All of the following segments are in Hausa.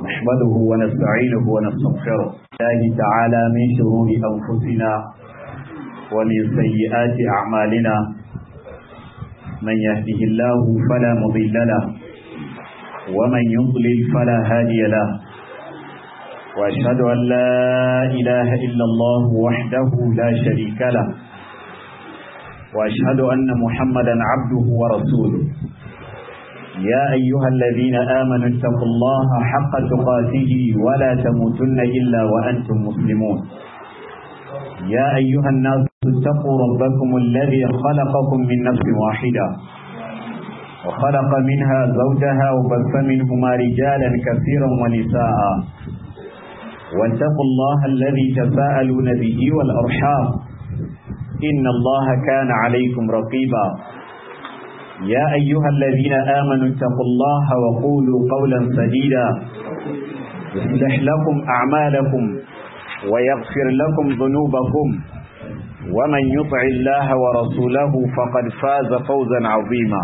نحمده ونستعينه ونستغفره الله تعالى من شرور أنفسنا ومن سيئات أعمالنا من يهده الله فلا مضل له ومن يضلل فلا هادي له وأشهد أن لا إله إلا الله وحده لا شريك له وأشهد أن محمدا عبده ورسوله يا أيها الذين آمنوا اتقوا الله حق تقاته ولا تموتن إلا وأنتم مسلمون يا أيها الناس اتقوا ربكم الذي خلقكم من نفس واحدة وخلق منها زوجها وبث منهما رجالا كثيرا ونساء واتقوا الله الذي تساءلون به والأرحام إن الله كان عليكم رقيبا يا أيها الذين آمنوا اتقوا الله وقولوا قولا سديدا يصلح لكم أعمالكم ويغفر لكم ذنوبكم ومن يطع الله ورسوله فقد فاز فوزا عظيما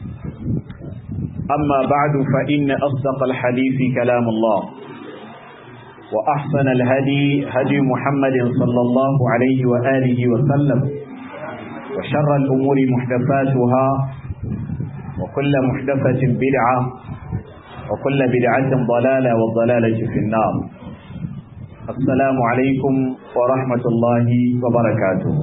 أما بعد فإن أصدق الحديث كلام الله وأحسن الهدي هدي محمد صلى الله عليه وآله وسلم وشر الأمور محدثاتها وكل محدثة بدعة وكل بدعة ضلالة والضلالة في النار السلام عليكم ورحمة الله وبركاته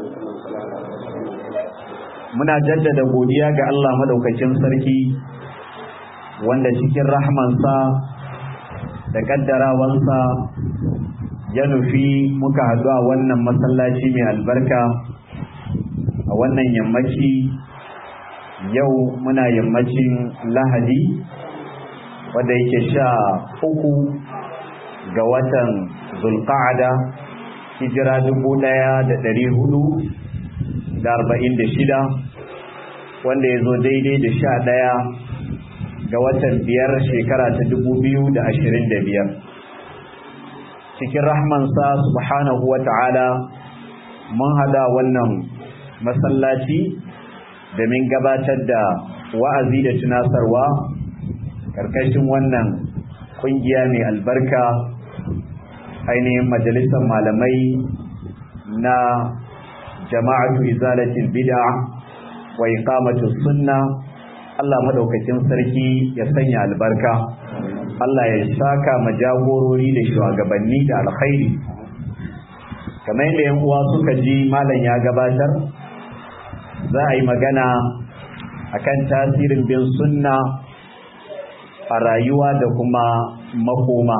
muna jaddada godiya ga Allah madaukakin sarki wanda cikin rahmansa da kaddarawansa ya nufi muka haɗu a wannan masallaci mai albarka a wannan yammaci yau muna yammacin lahadi wadda yake sha uku ga watan zulqa'ada hijira dubu ɗaya da ɗari hudu da arba'in da shida wanda ya zo daidai da sha ɗaya ga watan biyar shekara ta dubu biyu da ashirin da biyar cikin rahmansa subhanahu wa ta'ala mun hada wannan masallaci domin gabatar da wa'azi da tunasarwa karkashin wannan kungiya mai albarka ainihin majalisar malamai na jama'atu izalatul bid'a wa iqamatus sunna Allah madaukakin sarki ya sanya albarka Allah ya saka majagorori da shugabanni da alkhairi kamar yadda yan uwa suka ji malam ya gabatar za a yi magana akan tasirin bin sunna a rayuwa da kuma makoma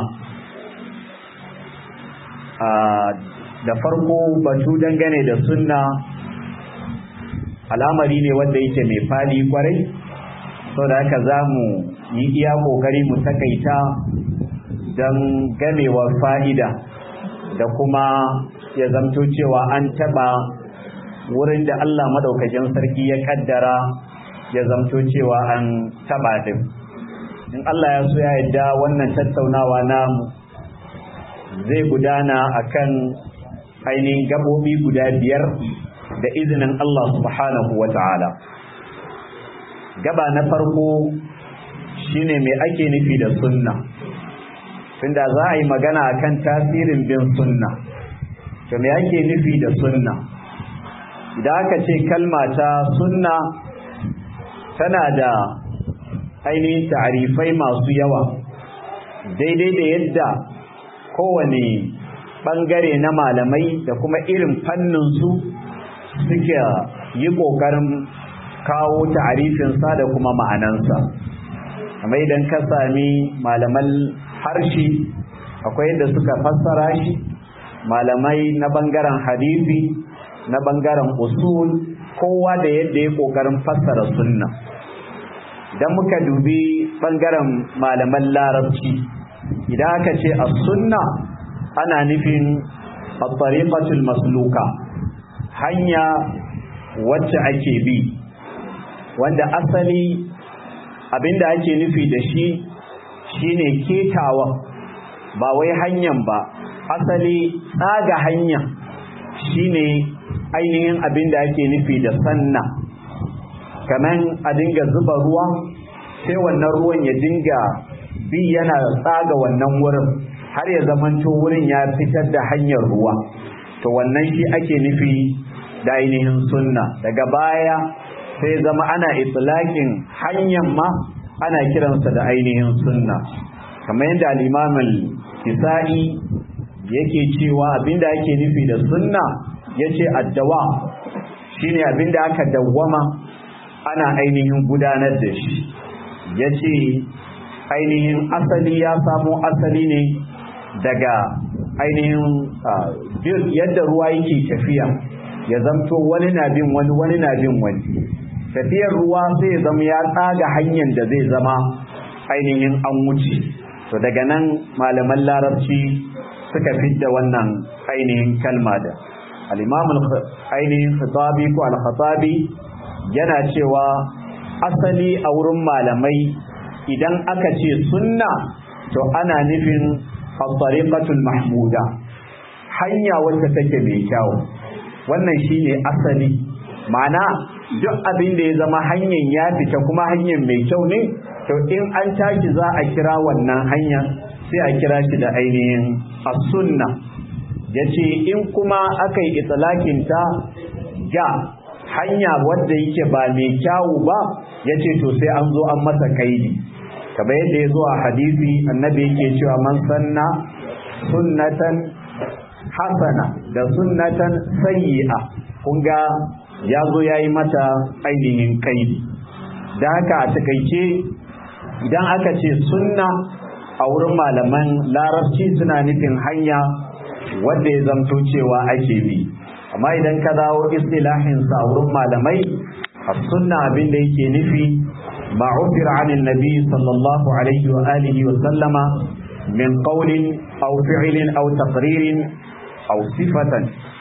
da farko batu dangane da sunna al'amari ne wanda yake mai fadi kwarai sau da haka za mu yi iya kokari mu takaita don gamewar fa'ida da kuma ya zamto cewa an taba wurin da Allah madaukakin sarki ya kaddara ya zamto cewa an taba din in Allah ya so ya yadda wannan tattaunawa namu zai gudana akan ainihin gabobi guda biyar da izinin Allah subhanahu wa ta'ala gaba na farko shine mai ake nufi da sunna tunda za a yi magana akan tasirin bin sunna to me ake nufi da sunna idan aka ce kalma ta sunna tana da ainihin ta'arifai masu yawa daidai da yadda kowane bangare na malamai da kuma irin fannin su suke yi ƙoƙarin kawo ta'arifinsa da kuma ma'anansa amma idan ka sami malaman harshe akwai yadda suka fassara shi malamai na bangaren hadisi na bangaren usul kowa da yadda ya kokarin fassara sunna idan muka dubi bangaren malaman larabci idan aka ce a sunna ana nufin at-tariqatul masluka hanya wacce ake bi wanda asali abinda ake nufi da shi shine ketawa ba wai hanyan ba asali tsaga hanya shine ainihin abinda ake nufi da sanna kaman a dinga zuba ruwa sai wannan ruwan ya dinga bi yana tsaga wannan wurin har ya zamanto wurin ya fitar da hanyar ruwa to wannan shi ake nufi da ainihin sunna daga baya sai zama ana itlaqin hanyar ma ana kiransa da ainihin sunna kamar yadda al-imam al-kisa'i yake cewa abinda ake nufi da sunna yace addawa shine abinda aka dawwama ana ainihin gudanar da shi yace ainihin asali ya samo asali ne daga ainihin yadda ruwa yake tafiya ya zamto wani na bin wani wani na bin wani tafiyar ruwa sai ya zama ya tsaga hanyar da zai zama ainihin an wuce to daga nan malaman larabci suka fidda wannan ainihin kalma da al-imam ainihin khatabi ko al-khatabi yana cewa asali a wurin malamai idan aka ce sunna to ana nufin al-tariqatul mahmuda hanya wacce take mai kyau wannan shine asali ma'ana duk abin da ya zama hanyar ya fita kuma hanyar mai kyau ne to in an tashi za a kira wannan hanya sai a kira shi da ainihin as-sunna yace in kuma aka yi itlaqin ta ga hanya wadda yake ba mai kyawu ba yace to sai an zo an masa kaidi kamar yadda ya zo a hadisi annabi yake cewa man sanna sunnatan hasana da sunnatan sayyi'a kun ga ya zo ya yi mata ainihin kaidi da haka a takaice idan aka ce sunna a wurin malaman larabci suna nufin hanya wadda ya zamto cewa ake bi amma idan ka dawo istilahinsa a wurin malamai a sunna abin da yake nufi ما عبر عن النبي صلى الله عليه وآله وسلم من قول أو فعل أو تقرير أو صفة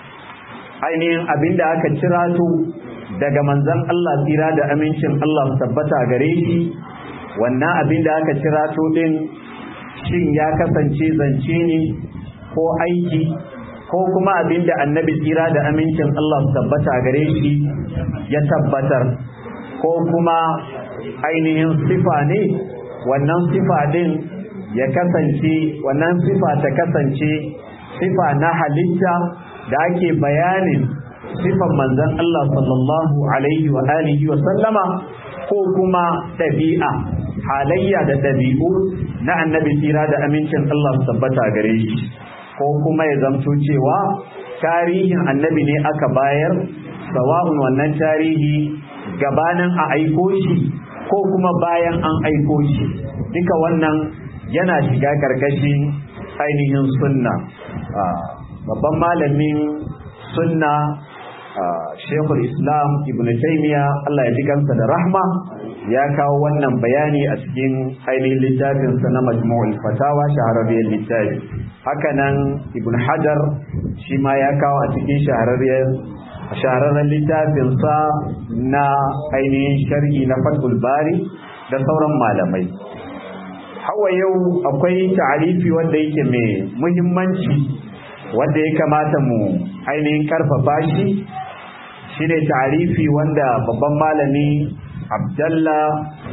ainihin abin da aka cira to daga manzon Allah tsira da amincin Allah tabbata gare shi wannan abin da aka cira to din shin ya kasance zance ne ko aiki ko kuma abin da annabi tsira da amincin Allah tabbata gare shi ya tabbatar ko kuma ainihin sifa ne wannan sifa din ya kasance wannan sifa ta kasance sifa na halitta da ake bayanin sifan manzon Allah sallallahu alaihi wa alihi wa sallama ko kuma ɗabi'a halayya da ɗabi'u na annabi tsira da amincin Allah su tabbata gare shi ko kuma ya zamto cewa tarihin annabi ne aka bayar sawa'un wannan tarihi gabanin a aiko shi ko kuma bayan an aiko shi duka wannan yana shiga karkashin ainihin sunna babban malamin sunna shekul islam ibn taymiya Allah ya ji kansa da rahma ya kawo wannan bayani a cikin ainihin littafinsa na majmu'ul fatawa shahararriyar littafi hakanan ibn hajar shi ma ya kawo a cikin shahararriyar shahararren littafinsa na ainihin sharhi na fatul bari da sauran malamai hawa yau akwai ta'arifi wanda yake mai muhimmanci wanda ya kamata mu ainihin karfafa shi shine ta'arifi wanda babban malami abdalla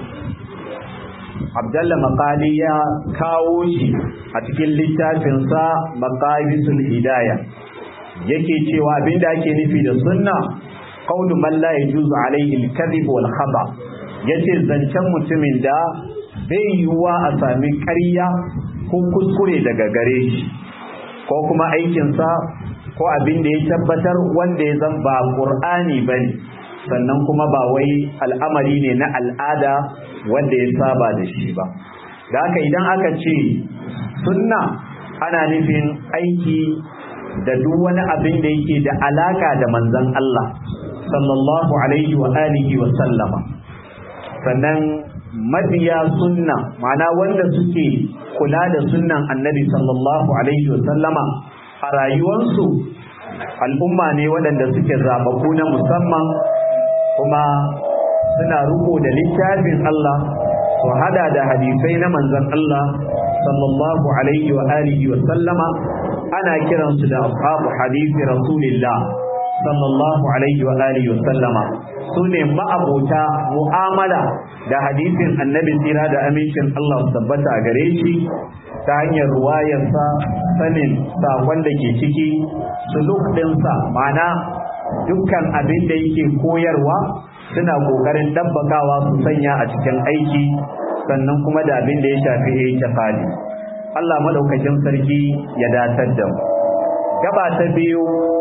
abdalla maqali ya kawo shi a cikin littafinsa maqabisul hidaya yake cewa abinda ake nufi da sunna qawlu man la yajuzu alayhi al-kadhib wal khata yace zancen mutumin da bai yiwuwa a sami ƙarya ko kuskure daga gare shi ko kuma aikinsa ko abin da ya tabbatar wanda ya zan ba ƙur'ani ba ne sannan kuma ba wai al'amari ne na al'ada wanda ya saba da shi ba da haka idan aka ce sunna ana nufin aiki da duk wani abin da yake da alaka da manzon Allah sallallahu alaihi wa alihi wa sallama sannan mabiya sunna ma'ana wanda suke kula da sunnan annabi sallallahu alaihi wa sallama a rayuwarsu al'umma ne waɗanda suke zababu na musamman kuma suna ruko da littafin Allah su hada da hadisai na manzon Allah sallallahu alaihi wa alihi wa sallama ana kiransu da ashabu hadisi rasulillah sallallahu alaihi wa alihi wa sallama su ne ma'abota mu'amala da hadisin annabi tsira da amincin Allah su tabbata a gare shi ta hanyar ruwayarsa sanin sakon da ke ciki suluk ɗinsa ma'ana dukkan abin da yake koyarwa suna ƙoƙarin ɗabbakawa su sanya a cikin aiki sannan kuma da abin da ya shafi itiqadi Allah madaukakin sarki ya datar da mu gaba ta biyu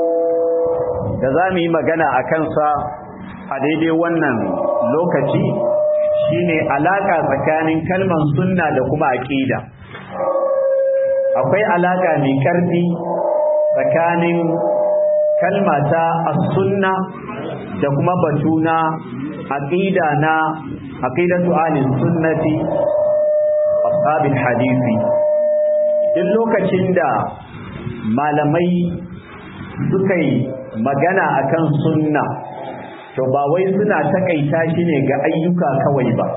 da za mu yi magana a kansa a daidai wannan lokaci shine alaka tsakanin kalman sunna da kuma aqida akwai alaka mai karfi tsakanin kalmata as-sunna da kuma batuna aqida na aqidatu ahli sunnati ashabil hadisi duk lokacin da malamai suka yi magana akan sunna to ba wai suna takaita shi ne ga ayyuka kawai ba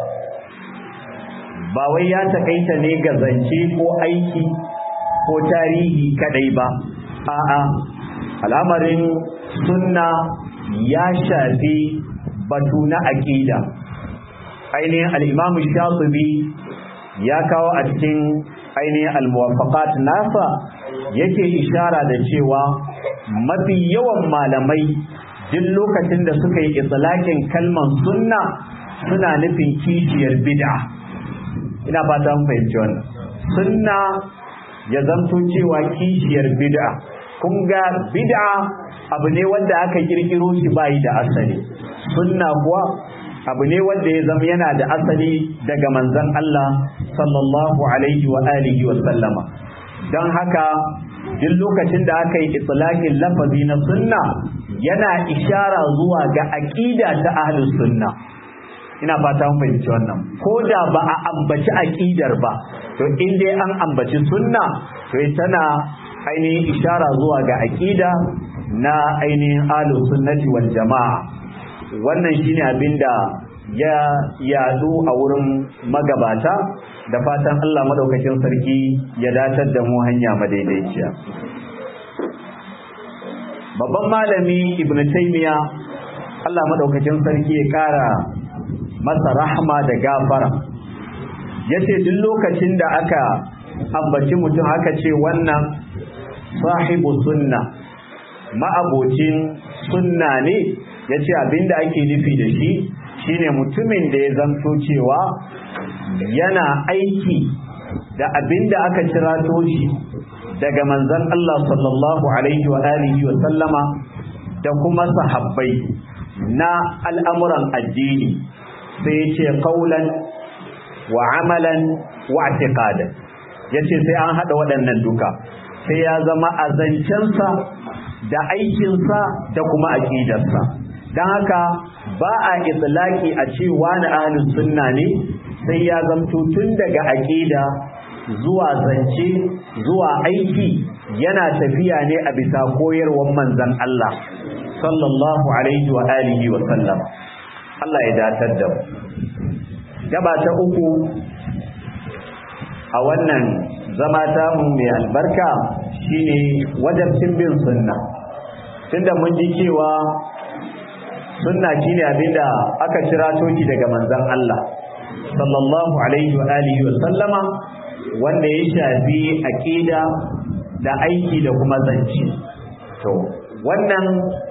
ba wai ya takaita ne ga zance ko aiki ko tarihi kadai ba a'a al'amarin sunna ya shafi batu na aqida ainihin al-imam shatibi ya kawo a cikin ainihin al-muwafaqat nasa yake ishara da cewa mafi yawan malamai duk lokacin da suka yi itlaqin kalman sunna suna nufin kishiyar bid'a ina fata mun fahimci wannan sunna ya zanto cewa kishiyar bid'a kun ga bid'a abu ne wanda aka kirkiro shi bayi da asali sunna kuwa abu ne wanda ya zama yana da asali daga manzon Allah sallallahu alaihi wa alihi wa sallama don haka duk lokacin da aka yi itlaqin lafazi na sunna yana ishara zuwa ga aqida ta ahlus sunna ina fata mun fahimci wannan ko da ba a ambaci aqidar ba to in dai an ambaci sunna to tana ainihin ishara zuwa ga aqida na ainihin ahlus sunnati wal jamaa wannan shine abinda ya yadu a wurin magabata da fatan Allah madaukakin sarki ya datar da mu hanya madaidaiciya babban malami ibnu taymiya Allah madaukakin sarki ya kara masa rahma da gafara yace duk lokacin da aka ambaci mutum aka ce wannan sahibu sunna ma'abocin sunna ne yace abinda ake nufi da shi shine mutumin da ya zanto cewa yana aiki da abinda aka cirato shi daga manzon Allah sallallahu alaihi wa alihi wa sallama da kuma sahabbai na al'amuran addini sai ya ce qaulan wa amalan wa i'tiqadan yace sai an hada waɗannan duka sai ya zama azancensa da aikinsa da kuma aqidarsa dan haka ba a itlaki a ce wani ahlus sunna ne sai ya zamto tun daga aqida zuwa zance zuwa aiki yana tafiya ne a bisa koyarwar manzon Allah sallallahu alaihi wa alihi wa sallam Allah ya datar da mu gaba ta uku a wannan zama ta mu mai albarka shine wajabcin bin sunna tunda mun ji cewa sunna shine abinda aka kira toki daga manzon Allah sallallahu alaihi wa alihi wa sallama wanda ya shafi aqida da aiki da kuma zance to wannan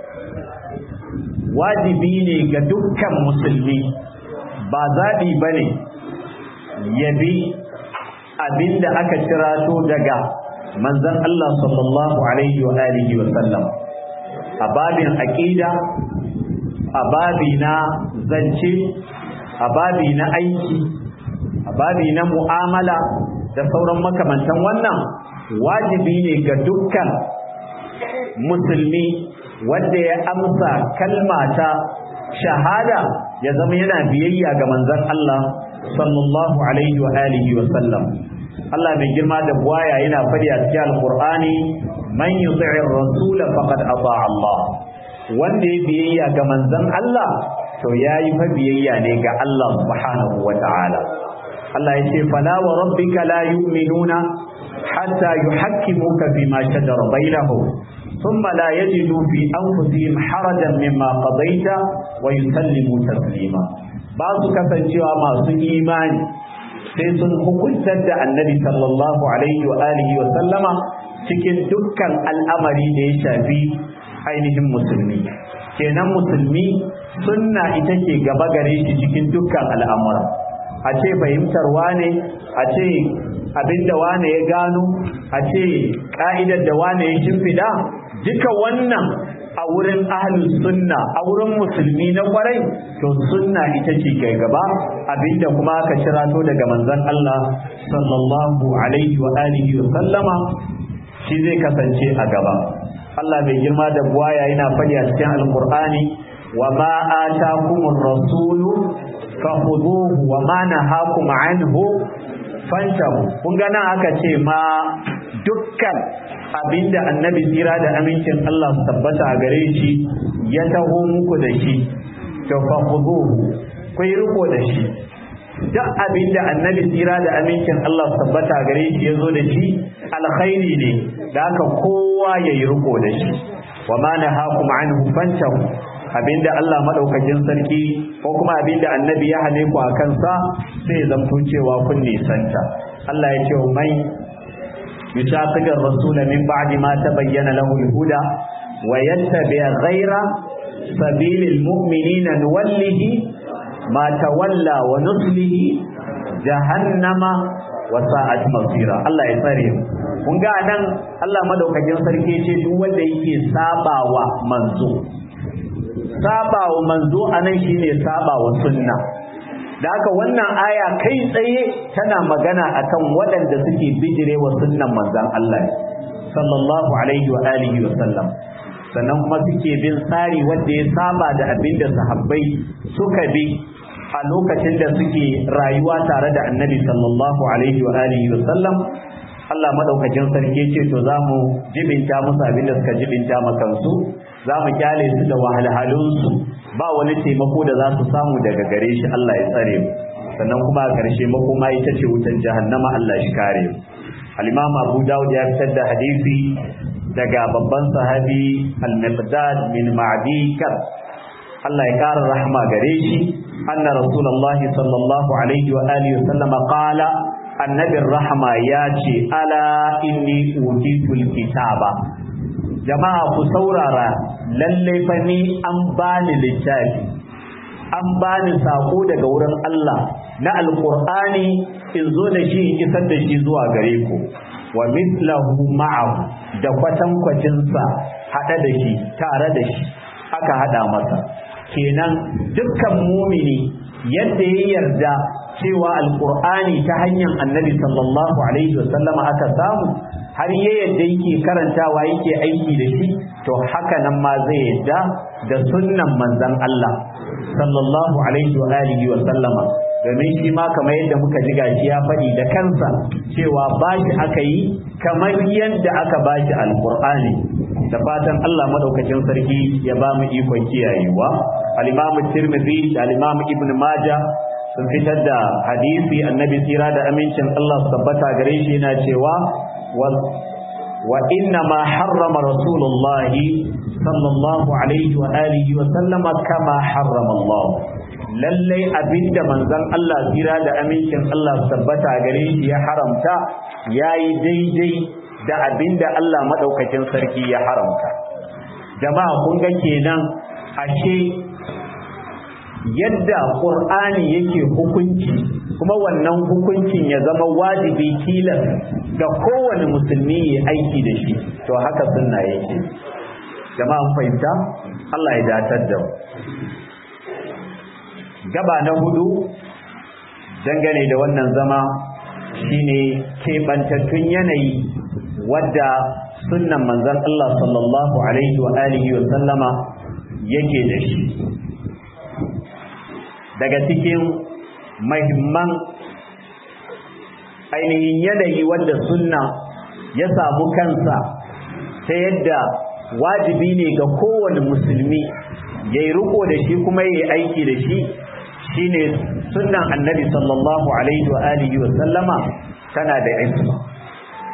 wajibi ne ga dukkan musulmi ba zaɓi ba ne yabi abinda aka cirato daga manzon Allah sallallahu alaihi wa alihi wa sallam a babin aqida a babi na zance a babi na aiki a babi na mu'amala da sauran makamantan wannan wajibi ne ga dukkan musulmi wanda ya amsa kalmata shahada ya zama yana biyayya ga manzon Allah sallallahu alaihi wa alihi wa sallam Allah mai girma da buwaya yana fadi a cikin alqur'ani man yuti'ir rasul faqad ata Allah wanda ya biyayya ga manzon Allah to yayi fa biyayya ne ga Allah subhanahu wa ta'ala Allah ya ce fala wa rabbika la yu'minuna hatta yuhakkimuka fima shajara bainahum thumma la yajidu fi anfusihim harajan mimma qadaita wa yusallimu taslima ba su kasancewa masu imani sai sun hukuntar da annabi sallallahu alaihi wa alihi wa sallama cikin dukkan al'amari da ya shafi ainihin musulmi kenan musulmi sunna ita ke gaba gare shi cikin dukkan al'amura a ce fahimtar wane a ce abinda wane ya gano a ce ka'idar da wane ya shimfiɗa duka wannan a wurin ahlus sunna a wurin musulmi na kwarai to sunna ita ce kai gaba abinda kuma aka cirato daga manzon Allah sallallahu alaihi wa alihi wa sallama shi zai kasance a gaba Allah mai girma da buwaya yana faɗi a cikin alqur'ani wa ma atakumur rasulu fakhuduhu wa ma nahakum anhu fantahu kun ga nan aka ce ma dukkan abinda annabi tsira da amincin Allah su tabbata a gare shi ya taho muku da shi to fa khuduhu ku yi riko da shi duk abinda annabi tsira da amincin Allah su tabbata a gare shi ya zo da shi alkhairi ne da haka kowa ya yi riko da shi wa ma nahakum anhu fantahu abinda Allah madaukakin sarki ko kuma abinda annabi ya hane ku a kansa sai zamto cewa kun nisanta Allah ya ce wa mai يشاقق الرسول من بعد ما تبين له الهدى ويتبع غير سبيل المؤمنين نوله ما تولى ونصله جهنم وساءت مصيرا الله يسره kun ga nan Allah madaukakin sarki ce duk wanda yake sabawa manzo sabawa manzo anan shine sabawa sunna da haka wannan aya kai tsaye tana magana akan waɗanda suke bijire wa sunnan manzan Allah sallallahu alaihi wa alihi wa sallam sannan kuma suke bin tsari wanda ya saba da abin da sahabbai suka bi a lokacin da suke rayuwa tare da annabi sallallahu alaihi wa alihi wa sallam Allah madaukakin sarki ce to za mu jibinta musu abin da suka jibinta makansu za mu kyale su da wahalhalunsu ba wani taimako da za su samu daga gare shi Allah ya tsare mu sannan kuma a ƙarshe makoma ita ce wutan jahannama Allah shi kare mu al-Imam Abu Dawud ya fitar da hadisi daga babban sahabi al-Miqdad min Ma'di Kab Allah ya kara rahma gare shi anna Rasulullahi sallallahu alaihi wa alihi wa sallama qala annabin rahma ya ce ala inni utitul kitaba jama'a ku saurara lalle fa ni an bani littafi an bani sako daga wurin Allah na alqur'ani in zo da shi in isar da shi zuwa gare ku wa mithlahu ma'ahu da kwatankwacin sa hada da shi tare da shi aka hada masa kenan dukkan mumini yadda ya yarda cewa alqur'ani ta hanyar annabi sallallahu alaihi wasallama aka samu har ya yadda yake karantawa yake aiki da shi to haka nan ma zai yadda da sunnan manzon Allah sallallahu alaihi wa alihi wa sallama domin shi ma kamar yadda muka ji gashi ya faɗi da kansa cewa bashi aka yi kamar yadda aka bashi alqur'ani da fatan Allah madaukakin sarki ya ba mu ikon kiyayewa al-Imam Tirmidhi da al-Imam Ibn Majah sun fitar da hadisi annabi tsira da amincin Allah su tabbata gare shi yana cewa وإنما حرم رسول الله صلى الله عليه وآله وسلم كما حرم الله lallai abinda manzon Allah tsira da amincin Allah tabbata gare shi ya haramta yayi daidai da abinda Allah madaukakin sarki ya haramta jama'a kun ga kenan ashe yadda Qur'ani yake hukunci kuma wannan hukuncin ya zama wajibi tilas ga kowane musulmi ya aiki da shi to haka sunna yake jama'a fahimta Allah ya datar da gaba na hudu dangane da wannan zama shine keɓantattun yanayi wadda sunnan manzon Allah sallallahu alaihi wa alihi wa sallama yake da shi daga cikin mahimman ainihin yanayi wanda sunna ya samu kansa ta yadda wajibi ne ga kowane musulmi ya yi riko da shi kuma ya yi aiki da shi shine sunnan annabi sallallahu alaihi wa alihi wa sallama tana da isma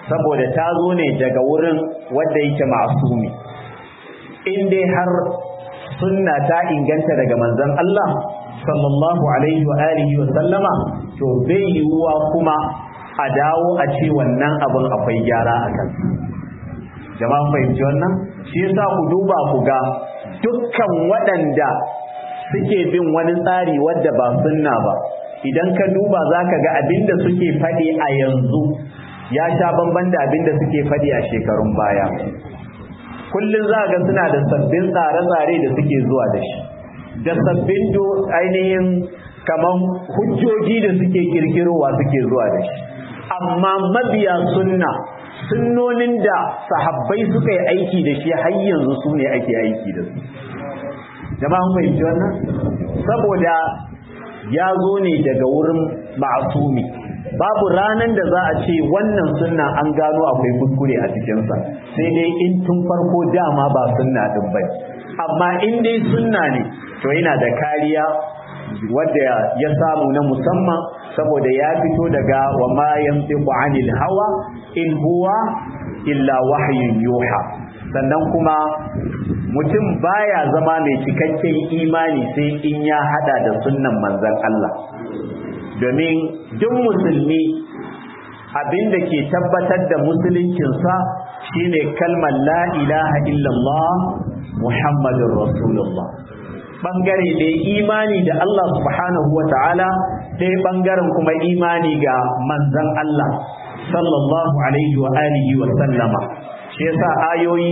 saboda ta zo ne daga wurin wanda yake masumi in dai har sunna ta inganta daga manzon Allah sallallahu alaihi wa alihi wa sallama to bai yiwuwa kuma a dawo a ce wannan abin akwai gyara a kan jama'a fahimci wannan shi yasa ku duba ku ga dukkan waɗanda suke bin wani tsari wadda ba sunna ba idan ka duba za ka ga abinda suke faɗi a yanzu ya sha bamban da abinda suke faɗi a shekarun baya kullum za ga suna da sabbin tsare-tsare da suke zuwa da shi da sabbin ainihin kamar hujjoji da suke kirkirowa suke zuwa da shi amma mabiya sunna sunnonin da sahabbai suka yi aiki da shi har yanzu su ne ake aiki da su jama'a mun fahimci wannan saboda ya zo ne daga wurin ma'asumi babu ranan da za a ce wannan sunna an gano akwai kuskure a cikinsa sai dai in tun farko dama ba sunna din bai amma in dai sunna ne to yana da kariya wadda ya samu na musamman saboda ya fito daga wa ma yantiqu anil hawa in huwa illa wahyun yuha sannan kuma mutum baya zama mai cikakken imani sai in ya hada da sunnan manzon Allah domin duk musulmi abinda ke tabbatar da musuluncinsa shine kalmar la ilaha illallah muhammadur rasulullah bangare da imani da Allah subhanahu wa ta'ala ɗaya bangaren kuma imani ga manzan Allah sallallahu alaihi wa alihi wa sallama shi yasa ayoyi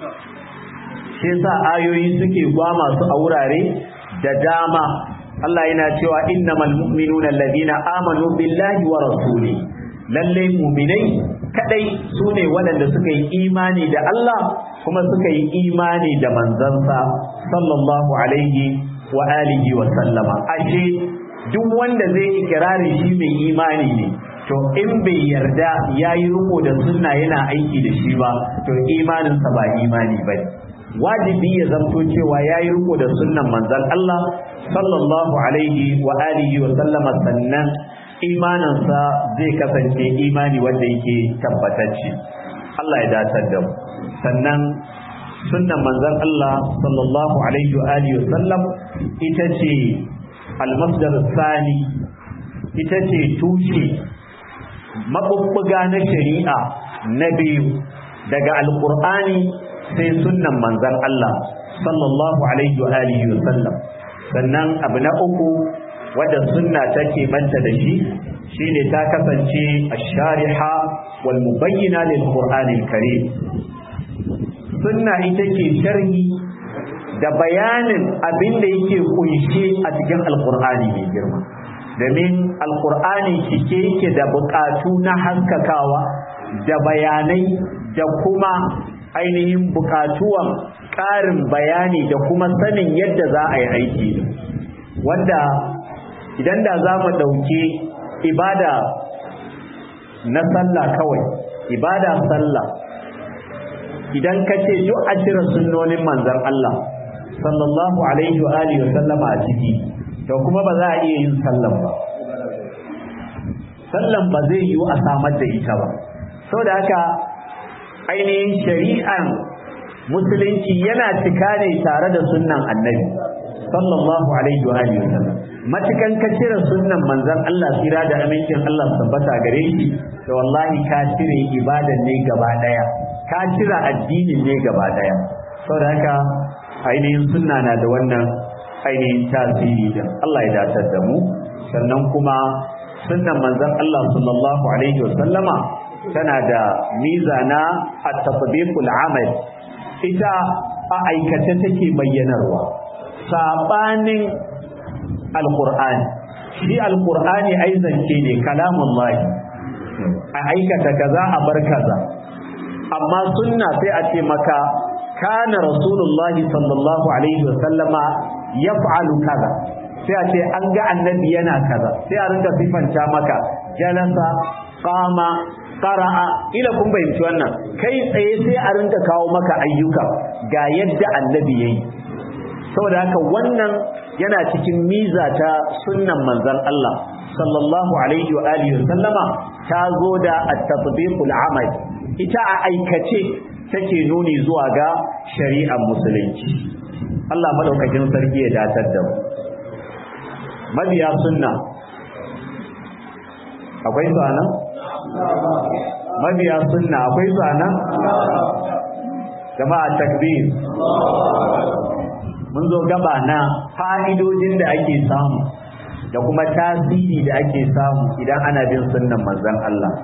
shi yasa ayoyi suke gwama su a wurare da dama Allah yana cewa innamal mu'minuna alladhina amanu billahi wa rasuli lalle mu'minai kadai sune waɗanda suka yi imani da Allah kuma suka yi imani da manzansa sallallahu alaihi wa alihi wa sallama ashe duk wanda zai ikirari shi mai imani ne to in bai yarda yayi riko da sunna yana aiki da shi ba to imaninsa ba imani bane wajibi ya zamto cewa yayi riko da sunnan manzon Allah sallallahu alaihi wa alihi wa sallama sannan imaninsa zai kasance imani wanda yake tabbatacce Allah ya datar da mu sannan sunnan manzon Allah sallallahu alaihi wa alihi wa sallam ita ce almasdar sani ita ce tushe mabubbuga na shari'a na biyu daga alqur'ani sai sunnan manzon Allah sallallahu alaihi wa alihi wa sallam sannan abu na uku wadda sunna take manta da shi shine ta kasance ash-shariha wal mubayyina lil qur'anil karim sunna ita ce sharhi da bayanin abin da yake kunshe a cikin alqur'ani mai girma domin alqur'ani cike yake da bukatu na haskakawa da bayanai da kuma ainihin bukatuwan ƙarin bayani da kuma sanin yadda za a yi aiki wanda idan da za mu ɗauki ibada na sallah kawai ibada sallah idan ka ce duk a cire sunnonin manzan Allah sallallahu alaihi wa alihi wa sallama a ciki to kuma ba za a iya yin sallan ba sallan ba zai yiwu a samar da ita ba saboda haka ainihin shari'an musulunci yana cika ne tare da sunnan annabi sallallahu alaihi wa alihi wasallam matukan ka cire sunnan manzon Allah tsira da amincin Allah tabbata gare shi to wallahi ka cire ibadan ne gaba daya ka cire addinin ne gaba daya saboda haka ainihin sunna na da wannan ainihin tasiri da Allah ya datar da mu sannan kuma sunnan manzon Allah sallallahu alaihi wasallama tana da mizana at-tatbiqul amal ita a aikace take bayyanarwa sabanin alqur'ani shi alqur'ani ai zance ne kalamullahi a aikata kaza a bar kaza amma sunna sai a ce maka kana rasulullahi sallallahu alaihi wasallama yaf'alu kaza sai a ce an ga annabi yana kaza sai a rinka sifanta maka jalasa qama qara'a ila kun bayyanci wannan kai tsaye sai a rinka kawo maka ayyuka ga yadda annabi yayi saboda haka wannan yana cikin miza ta sunnan manzon Allah sallallahu alaihi wa alihi sallama ta zo da at-tatbiqul amal ita a aikace take nuni zuwa ga shari'ar musulunci Allah madaukakin sarki ya datar da mu mabiya sunna akwai su anan mabiya sunna akwai su anan jama'a takbir mun zo gaba na fa'idojin da ake samu da kuma tasiri da ake samu idan ana bin sunnan manzon Allah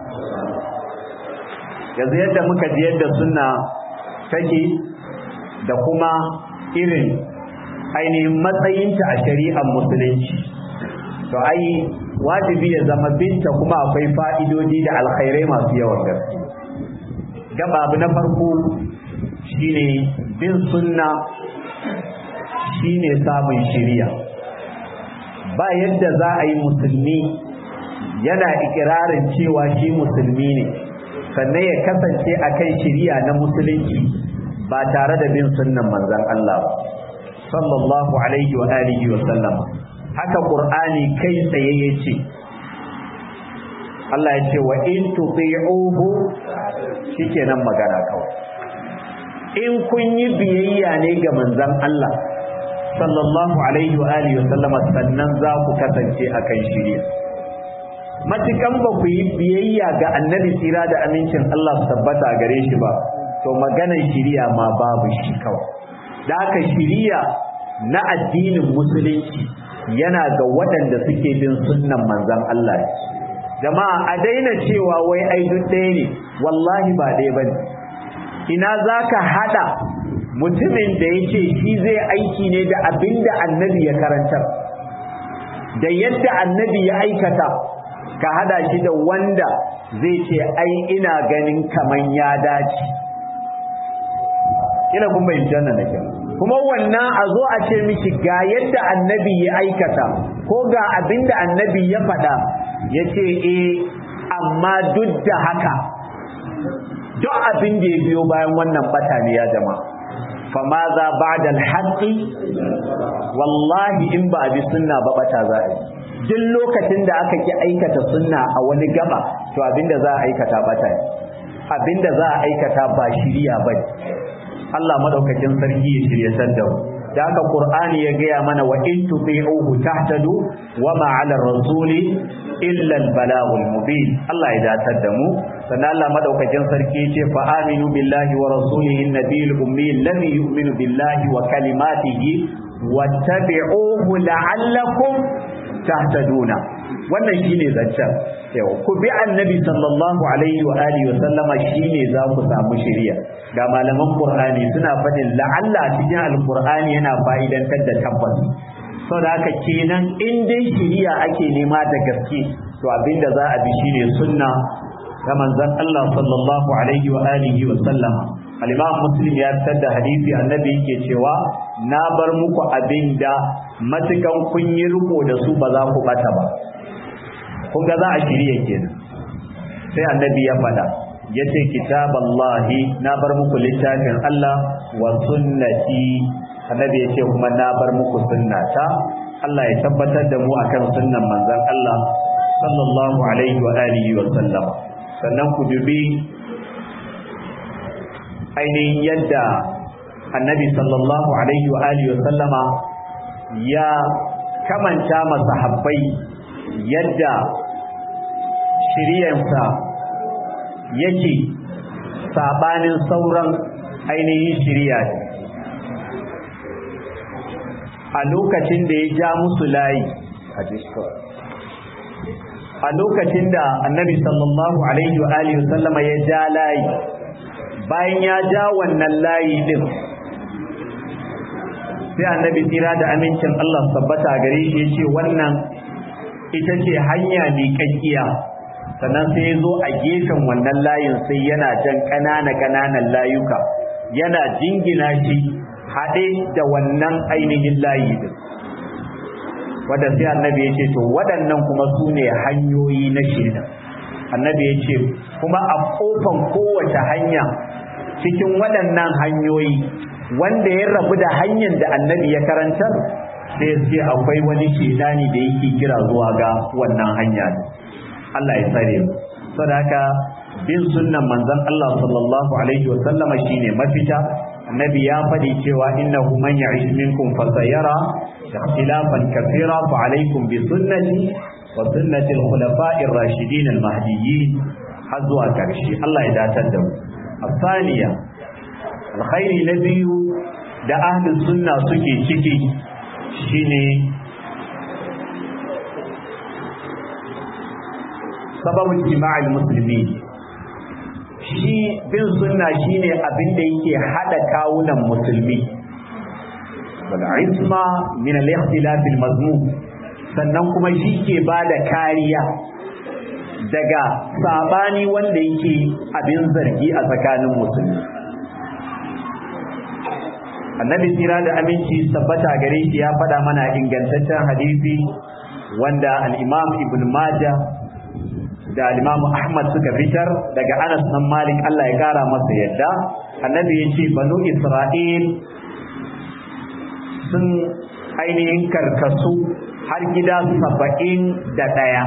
yanzu yadda muka ji yadda sunna take da kuma irin ainihin matsayinta a shari'ar musulunci to ai wajibi ya zama binta kuma akwai fa'idodi da alkhairai masu yawan gaske gaba abu na farko shine bin sunna shine samun shiriya ba yadda za a yi musulmi yana ikirarin cewa shi musulmi ne sannan ya kasance a kan shiriya na musulunci ba tare da bin sunnan manzon Allah ba sallallahu alaihi wa alihi wa sallam haka qur'ani kai tsaye yace Allah ya ce wa in tuti'uhu shikenan magana kawai in kun yi biyayya ne ga manzon Allah sallallahu alaihi wa alihi wa sallam sannan za ku kasance akan shiriya matukan ba ku yi biyayya ga annabi tsira da amincin Allah su tabbata gare shi ba to maganar shiriya ma babu shi kawai da haka shiriya na addinin musulunci yana ga waɗanda suke bin sunnan manzon Allah jama'a a daina cewa wai ai duk ɗaya ne wallahi ba ɗaya bane ina zaka hada mutumin da yake shi zai aiki ne da abinda annabi ya karantar da yadda annabi ya aikata ka hada shi da wanda zai ce ai ina ganin kaman ya dace ina kun bayyana jannan da kyau kuma wannan a zo a ce miki ga yadda annabi ya aikata ko ga abinda annabi ya faɗa ya ce eh amma duk da haka duk abin da ya biyo bayan wannan bata ne ya jama'a fama za ba da alhaƙi wallahi in ba a bi sunna ba bata za a yi duk lokacin da aka ki aikata sunna a wani gaba to abinda za a aikata bata ne abinda za a aikata ba shiriya ba Allah madaukakin sarki ya shiryatar da mu da haka Qur'ani ya gaya mana wa in tuti'uhu tahtadu wa ma 'ala ar-rasuli illa al-balagul mubin Allah ya datar da mu sannan Allah madaukakin sarki yace fa aminu billahi wa rasulihi an-nabiyil ummi alladhi yu'minu billahi wa kalimatihi wattabi'uhu la'allakum tahtaduna wannan shine zancen yau ku bi annabi sallallahu alaihi wa alihi wa sallama shine za ku samu shari'a ga malaman qur'ani suna fadin la'alla cikin alqur'ani yana fa'idantar da tabbas saboda haka kenan in dai shari'a ake nema da gaske to abinda za a bi shine sunna ga manzon Allah sallallahu alaihi wa alihi wa sallama al-imam muslim ya fitar da hadisi annabi yake cewa na bar muku abinda matukan kun yi riko da su ba za ku bata ba kun ga za a shirye kenan sai annabi ya faɗa ya ce kitaballahi na bar muku littafin Allah wa sunnati annabi ya ce kuma na bar muku sunnata Allah ya tabbatar da mu akan sunnan manzon Allah sallallahu alaihi wa alihi wa sallam sannan ku dubi ainihin yadda annabi sallallahu alaihi wa alihi wa sallama ya kamanta masahabbai yadda shiryansa yake sabanin sauran ainihin shirya a lokacin da ya ja musu layi a lokacin da annabi sallallahu alaihi wa alihi sallama ya ja layi bayan ya ja wannan layi din sai annabi tsira da amincin Allah tabbata gare shi yace wannan ita ce hanya mai kakkiya sannan sai ya zo a gefen wannan layin sai yana jan ƙanana ƙananan layuka yana jingina shi haɗe da wannan ainihin layi din wadda sai annabi ya ce to waɗannan kuma su ne hanyoyi na shirya annabi ya ce kuma a ƙofan kowace hanya cikin waɗannan hanyoyi wanda ya rabu da hanyar da annabi ya karantar sai sai akwai wani shedani da yake kira zuwa ga wannan hanya Allah ya tsare mu sadaka bin sunnan manzon Allah sallallahu alaihi wasallama shine mafita annabi ya faɗi cewa innahu man ya'ish minkum fa sayara ikhtilafan kathira fa alaykum bi sunnati wa sunnati al-khulafa'i ar-rashidin al-mahdiyyin har zuwa karshe Allah ya datar da mu asaniya alkhairi na biyu da ahlus sunna suke ciki shine sababin jima'al musulmi shi bin sunna shine abin da yake hada kawunan musulmi wal isma min al ikhtilaf al mazmum sannan kuma shi ke bada kariya daga sabani wanda yake abin zargi a tsakanin musulmi annabi tsira da aminci tabbata gare shi ya faɗa mana ingantaccen hadisi wanda al-imam ibn majah da al-imam ahmad suka fitar daga anas dan malik Allah ya kara masa yadda annabi ya ce banu isra'il sun ainihin karkasu har gida saba'in da ɗaya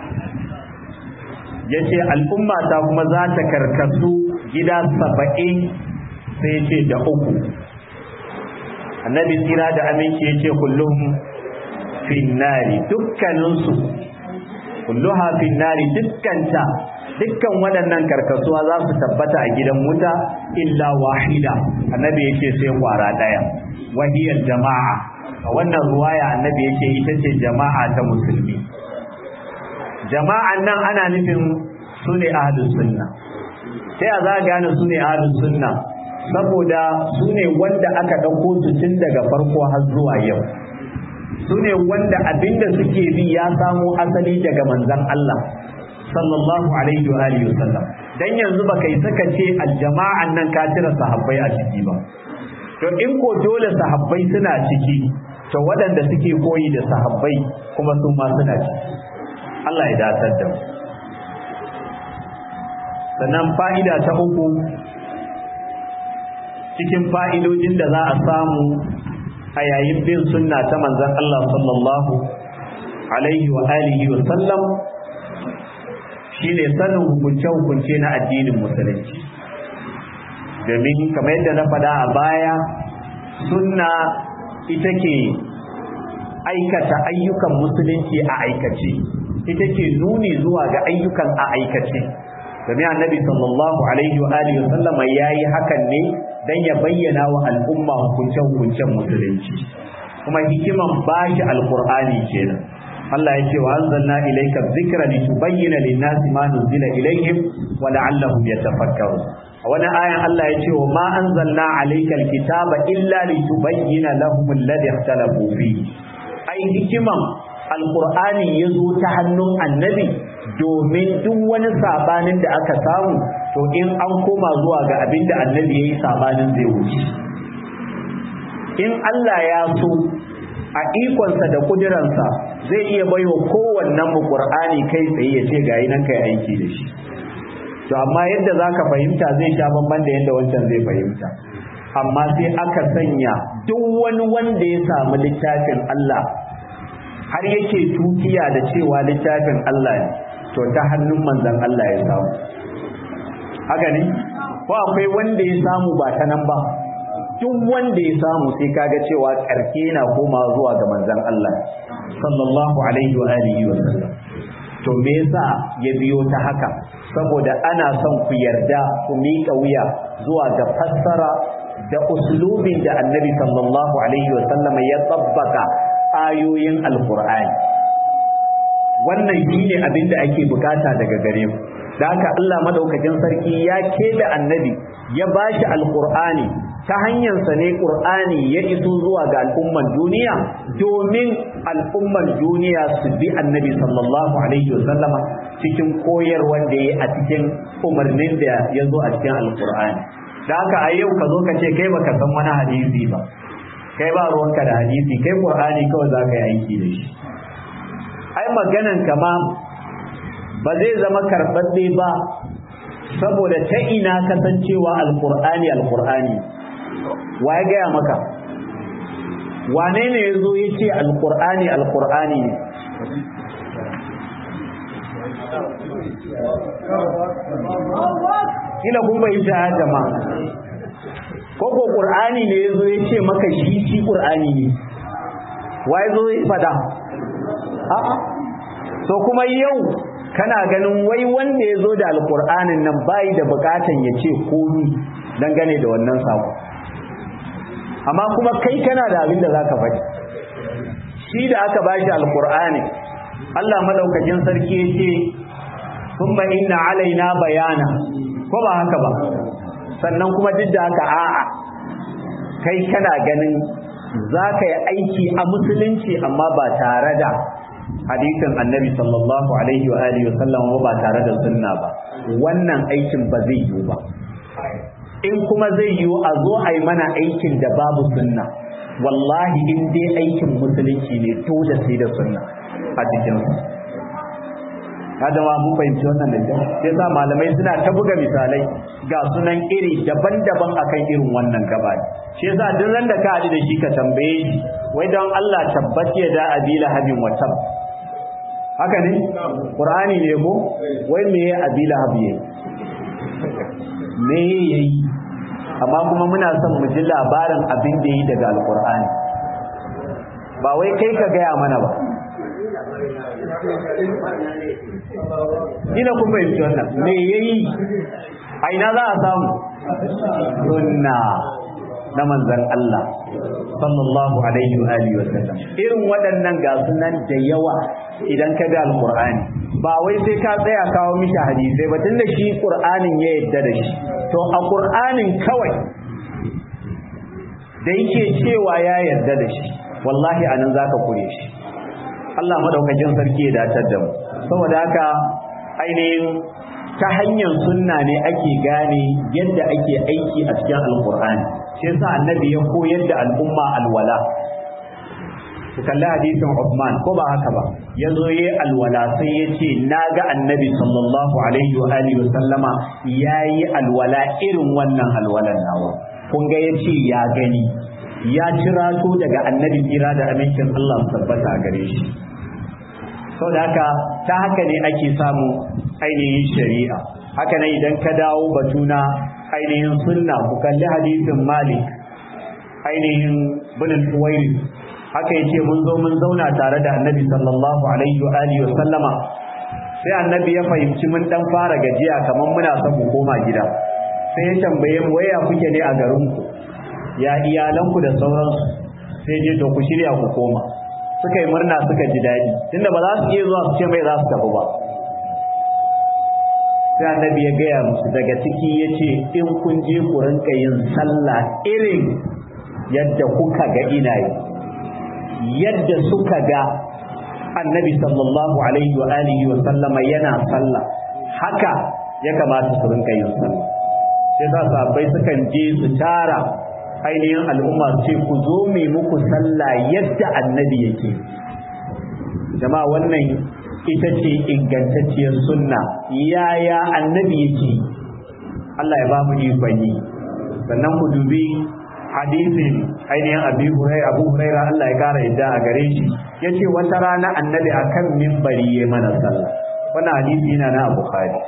ya ce al'umma ta kuma za ta karkasu gida saba'in sai ce da uku annabi tsira da aminci ya ce kullum finnari dukkaninsu kulluha finnari dukkanta dukkan waɗannan karkasuwa za su tabbata a gidan wuta illa wahida annabi ya ce sai kwara ɗaya wahiyar jama'a a wannan ruwaya annabi ya ce ita ce jama'a ta musulmi jama'an nan ana nufin su ne ahlus sunna ta ya za a gane su ne ahlus sunna saboda su ne wanda aka ɗauko su tun daga farko har zuwa yau su ne wanda abinda suke bi ya samo asali daga manzan Allah sallallahu alaihi wa alihi wasallam dan yanzu baka yi saka ce aljama'an nan ka tira sahabbai a ciki ba to in ko dole sahabbai suna ciki to waɗanda suke koyi da sahabbai kuma su ma suna ciki Allah ya datar da mu sannan fa'ida ta uku cikin fa'idojin da za a samu a yayin bin sunna ta manzan Allah sallallahu alaihi wa alihi wa sallam shine sanin hukunce-hukunce na addinin musulunci domin kamar yadda na faɗa a baya sunna ita ke aikata ayyukan musulunci a aikace ita ke nuni zuwa ga ayyukan a aikace domin annabi sallallahu alaihi wa alihi wa sallama yayi hakan ne dan ya bayyana wa al'umma hukuncen hukuncen musulunci kuma hikiman bashi alqur'ani kenan Allah ya ce wa anzalna ilayka dhikra litubayyana lin-nasi ma nuzila ilayhim wa la'allahum yatafakkarun a wani ayan Allah ya ce wa ma anzalna alayka alkitaba illa litubayyana lahum alladhi ikhtalafu fihi ai hikiman alqur'ani yazo ta hannun annabi domin duk wani sabanin da aka samu to in an koma zuwa ga abin da annabi ya yi sabanin zai wuce in Allah ya so a ikonsa da kudiransa zai iya baiwa kowannen mu Qur'ani kai tsaye ya ce ga nan kai aiki da shi to amma yadda zaka fahimta zai sha bamban da yadda wancan zai fahimta amma sai aka sanya duk wani wanda ya samu littafin Allah har yake tukiya da cewa littafin Allah ne to ta hannun manzon Allah ya samu haka ne ko akwai wanda ya samu ba ta nan ba duk wanda ya samu sai kaga cewa karke na koma zuwa ga manzon Allah sallallahu alaihi wa alihi wa sallam to me yasa ya biyo ta haka saboda ana son ku yarda ku miƙa wuya zuwa ga fassara da uslubin da annabi sallallahu alaihi wa sallam ya tsabbaka ayoyin alqur'ani wannan shine abin da ake bukata daga gare mu da haka Allah madaukakin sarki ya da annabi ya bashi alqur'ani ta hanyarsa ne qur'ani ya iso zuwa ga al'umman duniya domin al'umman duniya su bi annabi sallallahu alaihi wasallama cikin koyarwar da ya a cikin umarnin da ya zo a cikin alqur'ani da haka a yau ka zo ka ce kai baka san wani hadisi ba kai ba ruwanka da hadisi kai qur'ani kawai za ka yi aiki da shi ai maganan kama ba zai zama karɓaɓɓe ba saboda ta ina kasancewa alƙur'ani alƙur'ani wa ya gaya maka wane ne ya zo ya ce alƙur'ani alƙur'ani ne kila kun bayyana a jama'a ko ko qur'ani ne yazo ya ce maka shi shi qur'ani ne wai zo ya fada a'a to kuma yau kana ganin wai wanda ya zo da alkur'anin nan bai da bukatan ya ce komi dangane da wannan sako amma kuma kai kana da abin da za ka faɗi shi da aka ba shi alkur'ani Allah madaukakin sarki ya ce kuma inna alaina bayana ko ba haka ba sannan kuma duk da haka a'a kai kana ganin za ka yi aiki a musulunci amma ba tare da hadisin annabi sallallahu alaihi wa alihi wa sallam ba tare da sunna ba wannan aikin ba zai yiwu ba in kuma zai yiwu a zo a yi mana aikin da babu sunna wallahi in dai aikin musulunci ne dole sai da sunna a cikin kada ma mun fahimci wannan da kyau sai sa malamai suna ta buga misalai ga sunan iri daban-daban akan irin wannan gaba shi yasa duk ran da ka haɗu da shi ka tambaye shi wai don Allah tabbace da abila habin wa tab haka ne qur'ani ne ko wai me ya abila habiye me yayi amma kuma muna son mu ji labarin abin da yi daga alqur'ani ba wai kai ka gaya mana ba ina kun fahimci wannan me yayi a ina za a samu sunna na manzan Allah sallallahu alaihi wa alihi wa sallam irin waɗannan ga sunan da yawa idan ka ga alqur'ani ba wai sai ka tsaya kawo mishi hadisai ba tunda shi qur'anin ya yadda da shi to a qur'anin kawai da yake cewa ya yarda da shi wallahi anan zaka kure shi Allah madaukakin sarki ya datar da mu saboda haka ainihin ta hanyar sunna ne ake gane yadda ake aiki a cikin alkur'ani shi yasa annabi ya koyar da al'umma alwala ku kalli hadisin Uthman ko ba haka ba ya zo yi alwala sai ya ce na ga annabi sallallahu alaihi wa alihi wa sallama ya yi alwala irin wannan alwalan nawa kun ga ya ce ya gani ya cirato daga annabi kira da amincin Allah tabbata a gare shi saboda haka ta haka ne ake samu ainihin shari'a haka ne idan ka dawo batuna ainihin sunna ku kalli hadisin malik ainihin binin tuwairi haka yace mun zo mun zauna tare da annabi sallallahu alaihi wa alihi wa sallama sai annabi ya fahimci mun dan fara gajiya kamar muna son mu koma gida sai ya tambaye mu waya kuke ne a garin ku ya iyalanku da sauransu sai je to ku shirya ku koma suka yi murna suka ji daɗi tunda ba za su iya zuwa su ce mai za su tafi ba sai annabi ya gaya musu daga ciki ya ce in kun je ku rinka yin sallah irin yadda kuka ga ina yi yadda suka ga annabi sallallahu alaihi wa alihi wa sallama yana sallah haka ya kamata su rinka yin sallah sai sa sahabbai sukan je su tara ainihin al'umma su ce ku zo mai muku sallah yadda annabi yake jama'a wannan ita ce ingantacciyar sunna yaya annabi yake Allah ya ba mu ikon yi sannan ku dubi hadisin ainihin abi huraira abu huraira Allah ya kara yadda a gare shi yace wata rana annabi akan minbari ya mana sallah wannan hadisi yana na bukhari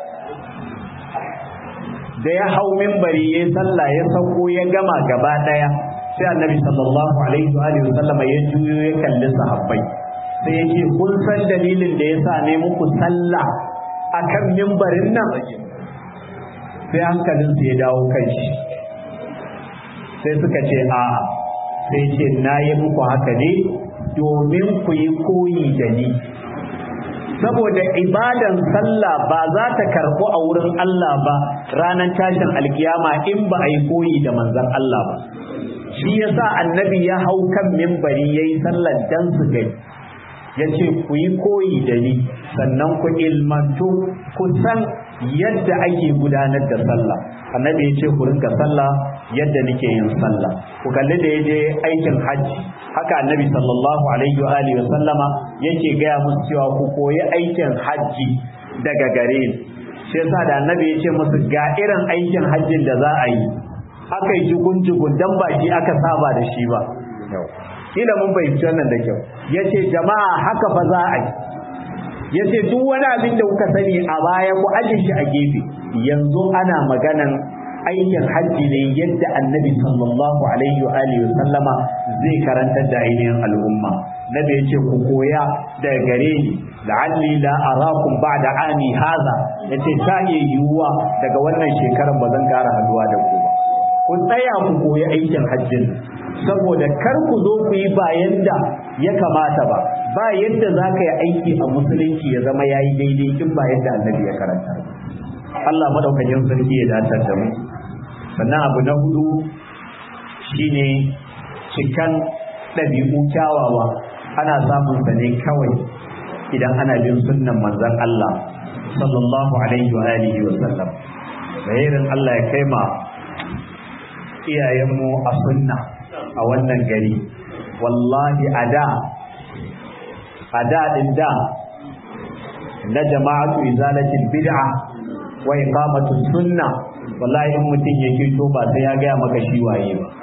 da ya hau minbari ya sallah ya sauko ya gama gaba daya sai annabi sallallahu alaihi wa alihi wasallam ya juyo ya kalli sahabbai sai ya ce kun san dalilin da ya sa ne muku sallah akan mimbarin nan sai hankalinsu ya dawo kan shi sai suka ce a sai ce na yi muku haka ne domin ku yi koyi da ni saboda ibadan sallah ba za ta karɓu a wurin Allah ba ranar tashin alkiyama in ba a yi koyi da manzon Allah ba shi yasa annabi ya hau kan mimbari ya yi sallar dan su gani ya ce ku yi koyi da ni sannan ku ilmantu ku san yadda ake gudanar da sallah annabi ya ce ku rinka sallah yadda nake yin sallah ku kalli da yaje aikin hajji haka annabi sallallahu alaihi wa alihi wa sallama yake gaya musu cewa ku koyi aikin hajji daga gare ni shi yasa da annabi ya ce musu ga irin aikin hajjin da za a yi aka yi jugun-jugun dan baki aka saba da shi ba kila mun fahimci wannan da kyau yace jama'a haka fa za a yi ya ce duk wani abin da kuka sani a baya ku aje shi a gefe yanzu ana maganan aikin hajji ne yadda annabi sallallahu alaihi wa alihi sallama zai karantar da ainihin al'umma nabi yace ku koya daga gare ni la'alli la arakum ba'da ami hadha yace ta iya yiwuwa daga wannan shekarar ba zan kara haduwa da ku ba ku tsaya ku koyi aikin hajjin saboda kar ku zo ku yi ba yadda ya kamata ba ba yadda za ka yi aiki a musulunci ya zama ya yi daidai in ba yadda annabi ya karanta Allah madaukakin sarki ya dace da mu sannan abu na hudu shine cikan ɗabi'u kyawawa ana samun sa ne kawai idan ana bin sunnan manzon Allah sallallahu alaihi wa alihi wa sallam bayanin Allah ya kai ma iyayenmu a sunna a wannan gari wallahi a da a da din da na jama'atu izalatil bid'a wa iqamatu sunna wallahi in mutum ya fito ba sai ya gaya maka shi waye ba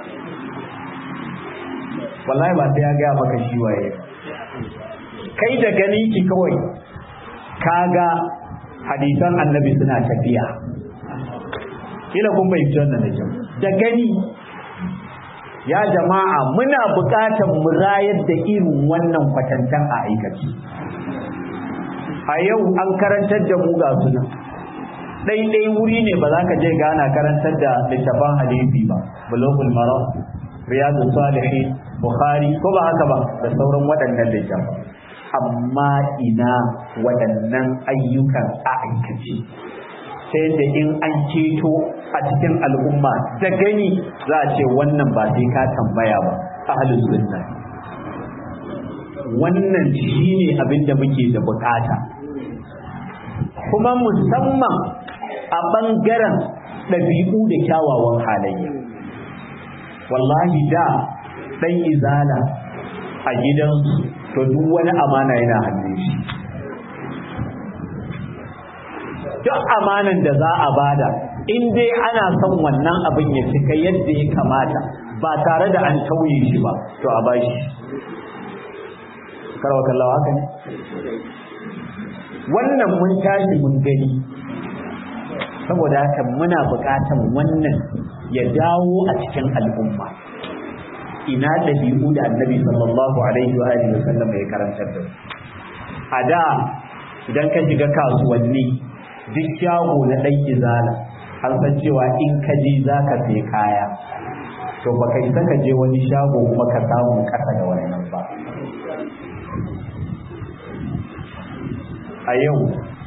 wallahi ba sai ya gaya maka shi waye ba kai da ganin ki kawai kaga hadisan annabi suna tafiya kila kun bai wannan da kyau da gani ya jama'a muna buƙatar mu rayar da irin wannan kwatantan a aikace a yau an karantar da mu ga suna ɗaiɗai wuri ne ba za ka je gana karantar da littafan hadisi ba bulogul maram riyadu salihin bukhari ko ba haka ba da sauran waɗannan littafan amma ina waɗannan ayyukan a aikace sai da in an ceto a cikin al'umma da gani za a ce wannan ba sai ka tambaya ba ahlus sunna wannan shine abin da muke da bukata kuma musamman a ɓangaren ɗabi'u da kyawawan halayya wallahi da ɗan izala a gidansu to duk wani amana yana hannun shi duk amanan da za a bada in dai ana son wannan abin ya cika yadda ya kamata ba tare da an tauye shi ba to a bashi karwa kallawa haka ne wannan mun tashi mun gani saboda haka muna buƙatan wannan ya dawo a cikin al'umma ina ɗabi'u da annabi sallallahu alaihi wa alihi wasallam ya karantar da a da idan ka shiga kasuwanni duk shago na ɗan izala an san cewa in ka je za ka sai kaya to baka isa ka je wani shago kuma ka samu ƙasa da wannan ba a yau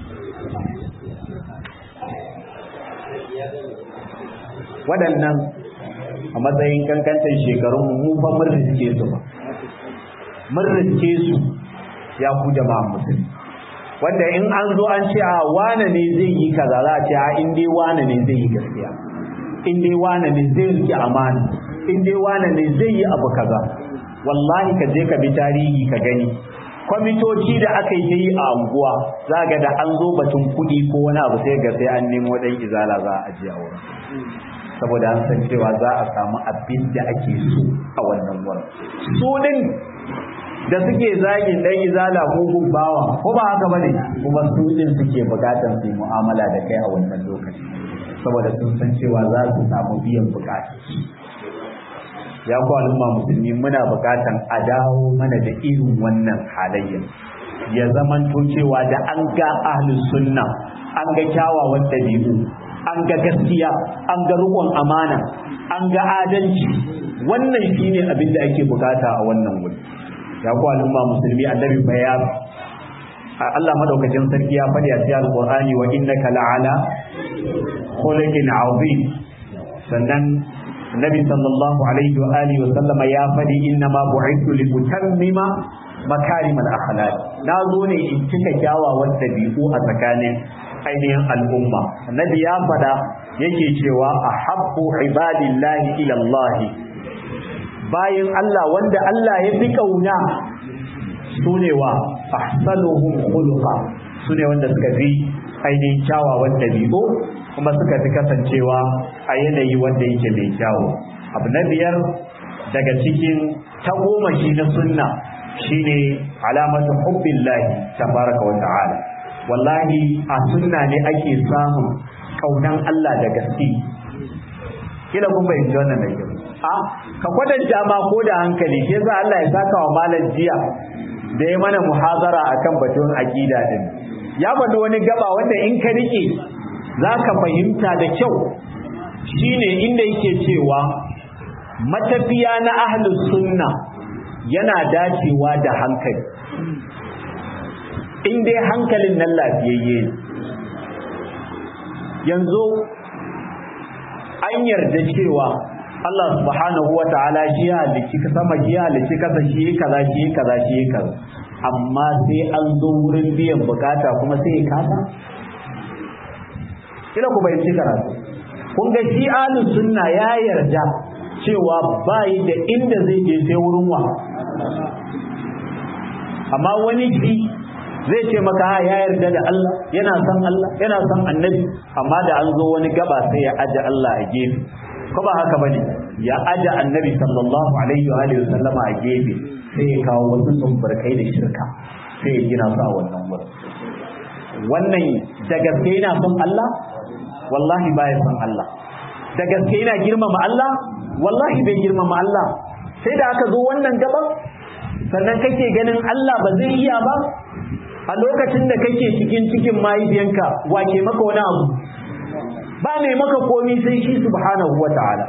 waɗannan a matsayin kankantar shekarun mu fa mun riske su ba mun riske su ya ku jama'a musulmi wanda in an zo an ce a wane ne zai yi kaza za a ce a in dai wane ne zai yi gaskiya in dai wane ne zai rike amana in dai wane ne zai yi abu kaza wallahi ka je ka bi tarihi ka gani kwamitoci da aka yi ta yi a anguwa za ga da an zo batun kuɗi ko wani abu sai ga sai an nemo ɗan izala za a ajiye a wurin saboda an san cewa za a samu abin da ake so a wannan wurin su din da suke zagin ɗan izala mugun bawa ko ba haka bane kuma su din suke bukatar su yi mu'amala da kai a wannan lokaci saboda sun san cewa za su samu biyan bukata ya ku al'umma musulmi muna bukatan a dawo mana da irin wannan halayya ya zamanto cewa da an ga ahlus sunna an ga kyawawan dabi'u an ga gaskiya an ga rukun amana an ga adalci wannan shine abin da ake bukata a wannan wuri ya ku al'umma musulmi annabi bayan Allah madaukakin sarki ya faɗi a cikin alqur'ani wa innaka la'ala khuluqin azim sannan Nabi sallallahu alaihi wa alihi wa sallama ya faɗi inna ma bu'ithu li utammima makarim al-akhlaq na zo ne in cika kyawawan dabi'u a tsakanin ainihin al'umma annabi ya faɗa yake cewa ahabbu ibadillahi ila Allah bayin Allah wanda Allah ya fi kauna sune wa ahsanuhum khuluqa sune wanda suka fi ainihin kyawawan dabi'u kuma suka fi kasancewa a yanayi wanda yake mai kyawu abu na biyar daga cikin tagomashi na sunna shine alamatu hubbillahi tabaraka wa ta'ala wallahi a sunna ne ake samun kaunan Allah da gaske kila kun bayyana wannan da kyau a ka kwatanta ma ko da hankali shi yasa Allah ya saka wa malam jiya da ya mana muhazara akan batun aqida din ya faɗi wani gaba wanda in ka rike zaka fahimta da kyau shine inda yake cewa matafiya na ahlus sunna yana dacewa da hankali in dai hankalin nan lafiyayye yanzu an yarda cewa Allah subhanahu wa ta'ala shi ya halicci ka sama shi ya halicci kasa shi kaza shi kaza shi kaza amma sai an zo wurin biyan bukata kuma sai ya kasa kila ku bai ci karatu kun ga shi ahlus sunna ya yarda cewa bai da inda zai je sai wurin wa amma wani shi zai ce maka ha ya yarda da Allah yana son Allah yana son annabi amma da an zo wani gaba sai ya aje Allah a gefe ko ba haka bane ya aje annabi sallallahu alaihi wa alihi wasallama a gefe sai ya kawo wasu tsumbarkai da shirka sai ya gina su a wannan wurin wannan da gaske yana son Allah wallahi baya son Allah da gaske yana girmama Allah wallahi bai girmama Allah sai da aka zo wannan gaban sannan kake ganin Allah ba zai iya ba a lokacin da kake cikin cikin mahaifiyanka wake maka wani abu ba mai maka komi sai shi subhanahu wa ta'ala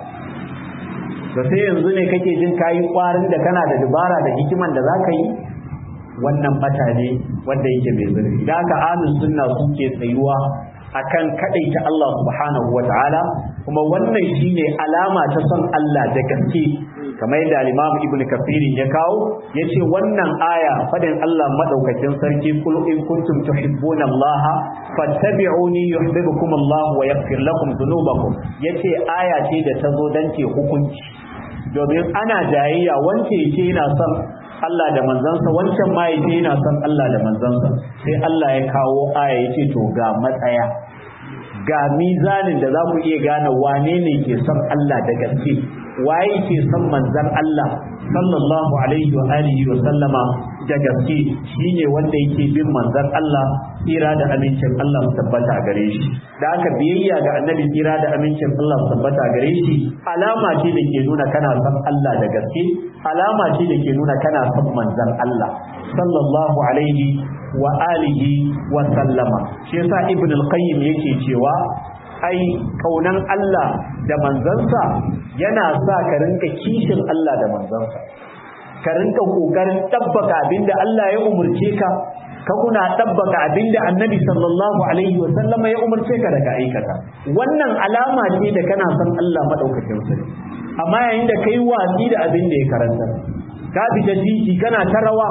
da sai yanzu ne kake jin kayi kwarin da kana da dubara da hikiman da za ka yi wannan bata ne wanda yake mai zurfi da aka ahlus sunna suke tsayuwa akan kadaita Allah subhanahu wa ta'ala kuma wannan shine alama ta son Allah da gaske kamar yadda al-Imam Ibn Kathir ya kawo yace wannan aya fadin Allah madaukakin sarki kul in kuntum tuhibbuna Allah fattabi'uni yuhibbukum Allah wa yaghfir lakum dhunubakum yace aya ce da ta zo dan ce hukunci domin ana jayayya wance yace yana son Allah da manzansa wancan ma yace yana son Allah da manzansa sai Allah ya kawo aya yace to ga matsaya ga mizanin da za ku iya gane wane ne ke son Allah da gaske waye ke son manzan Allah sallallahu alaihi wa alihi wa sallama da gaske shine wanda yake bin manzan Allah tsira da amincin Allah su tabbata gare shi da aka biyayya ga annabi tsira da amincin Allah su tabbata gare shi alama ce da ke nuna kana son Allah da gaske alama ce da ke nuna kana son manzan Allah sallallahu alaihi wa alihi wa sallama shi yasa ibn al-qayyim yake cewa ai kaunan Allah da manzansa yana sa ka rinka kishin Allah da manzansa ka rinka kokarin tabbaka abinda Allah ya umurce ka ka kuna tabbaka abinda annabi sallallahu alaihi wa sallama ya umurce ka daga aikata wannan alama ce da kana son Allah madaukakin sarki amma yayin da kai watsi da abin da ya karanta ka bi da titi kana ta rawa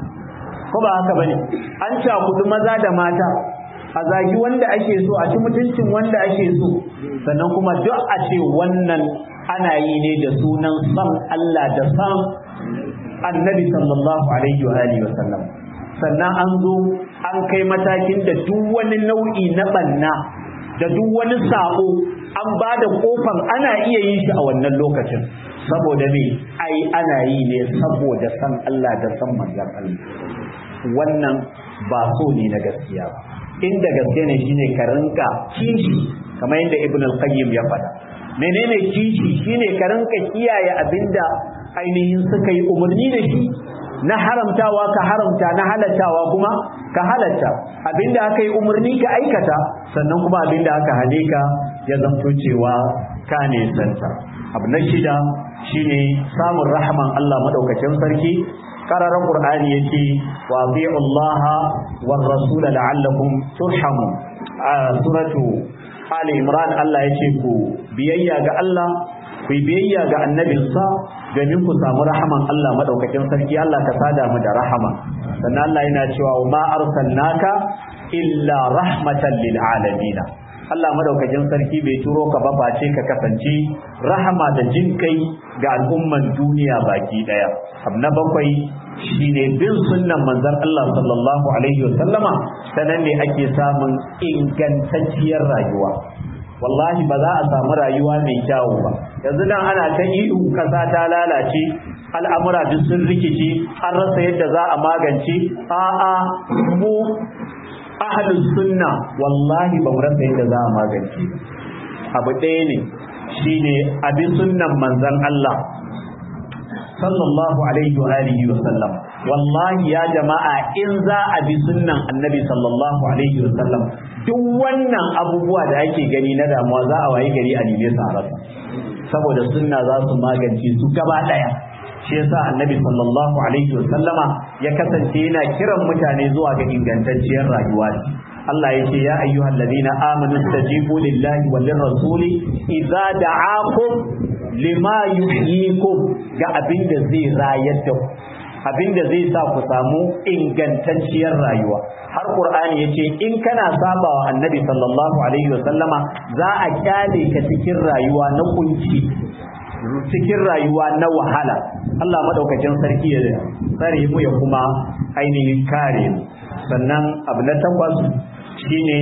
ko ba haka bane an cakudu maza da mata a zagi wanda ake so a ci mutuncin wanda ake so sannan kuma duk a ce wannan ana yi ne da sunan san Allah da san annabi sallallahu alaihi wa alihi wa sallam sannan an zo an kai matakin da duk wani nau'i na banna da duk wani sabo an ba da kofan ana iya yin shi a wannan lokacin saboda me ai ana yi ne saboda san Allah da san manzon Allah wannan ba so ne na gaskiya ba inda gaske ne shine ka rinka kishi kamar yadda ibn al-qayyim ya faɗa menene kishi shine ka rinka kiyaye abinda ainihin suka yi umarni da shi na haramtawa ka haramta na halattawa kuma ka halatta abinda aka yi umarni ka aikata sannan kuma abinda aka hane ka ya zanto cewa ka ne santa abu na shida shine samun rahman Allah madaukakin sarki kararan qur'ani yace wa ati'u Allah war rasul la'allakum turhamun a suratu ali imran Allah yace ku biyayya ga Allah ku biyayya ga annabinsa domin ku samu rahaman Allah madaukakin sarki Allah ka sada mu da rahama sannan Allah yana cewa ma arsalnaka illa rahmatan lil alamin Allah madaukakin sarki bai turo ka ba face ka kasance rahama da jin kai ga al'umman duniya baki daya abu na bakwai shine bin sunnan manzon Allah sallallahu alaihi wasallama sanan ne ake samun ingantacciyar rayuwa wallahi ba za a samu rayuwa mai kyawu ba yanzu dan ana ta ihu kasa ta lalace al'amura duk sun rikici an rasa yadda za a magance a'a mu ahlus sunna wallahi ba mu rasa yadda za a magance abu ɗaya ne shine abin sunnan manzon Allah sallallahu alaihi wa alihi wa sallam wallahi ya jama'a in za a bi sunnan annabi sallallahu alaihi wa sallam duk wannan abubuwa da ake gani na damuwa za a wayi gari a nime su a rasa saboda sunna za su magance su gaba daya shi yasa annabi sallallahu alaihi wa sallama ya kasance yana kiran mutane zuwa ga ingantacciyar rayuwa Allah ya ce ya ayyuhal ladina amanu stajibu lillahi wal rasuli idza da'akum lima yuhyikum ga abin da zai rayar da ku abin da zai sa ku samu ingantacciyar rayuwa har qur'ani yace in kana saba wa annabi sallallahu alaihi wa sallama za a kyale ka cikin rayuwa na kunci cikin rayuwa na wahala Allah madaukakin sarki ya tsare mu ya kuma ainihin kare mu sannan abu na takwas shine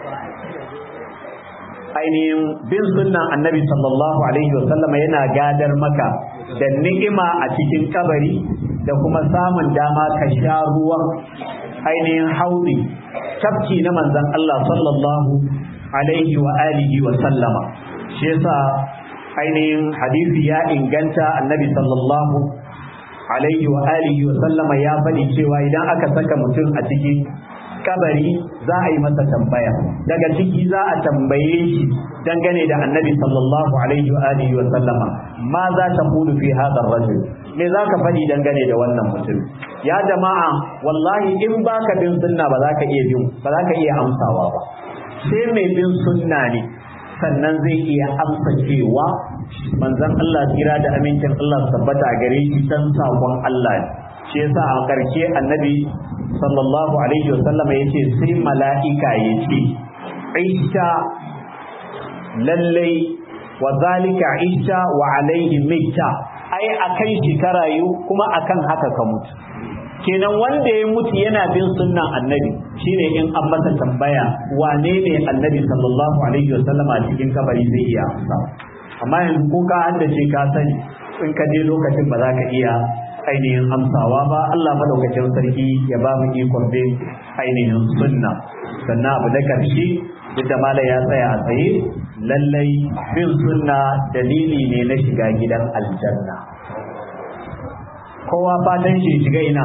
ainihin bin sunnan annabi sallallahu alaihi wasallama yana gadar maka da ni'ima a cikin kabari da kuma samun dama ka sha ruwan ainihin haudi tafki na manzon Allah sallallahu alaihi wa alihi wa sallama shi yasa ainihin hadisi ya inganta annabi sallallahu alaihi wa alihi wa sallama ya faɗi cewa idan aka saka mutum a cikin kabari za a yi masa tambaya daga ciki za a tambaye shi dangane da annabi sallallahu alaihi wa alihi wa sallama ma za ta kudu fi hadar rajul me za ka faɗi dangane da wannan mutum ya jama'a wallahi in baka bin sunna ba za ka iya bin ba za ka iya amsawa ba sai mai bin sunna ne sannan zai iya amsa cewa manzon Allah kira da amincin Allah tabbata gare shi dan sakon Allah ne shi yasa a ƙarshe annabi sallallahu alaihi wasallama ya ce sai mala'ika ya ce aisha lallai wa zalika aisha wa alaihi mita ai akan shi ka rayu kuma akan haka ka mutu kenan wanda ya mutu yana bin sunnan annabi shine in an masa tambaya wane ne annabi sallallahu alaihi wasallama cikin kabari zai iya amsa amma yanzu ko ka haddace ka sani in ka je lokacin ba za ka iya ainihin amsawa ba Allah madaukakin sarki ya ba mu ikon bin ainihin sunna sannan abu da karshe duk da mala ya tsaya a tsaye lallai bin sunna dalili ne na shiga gidan aljanna kowa fatan shi shiga ina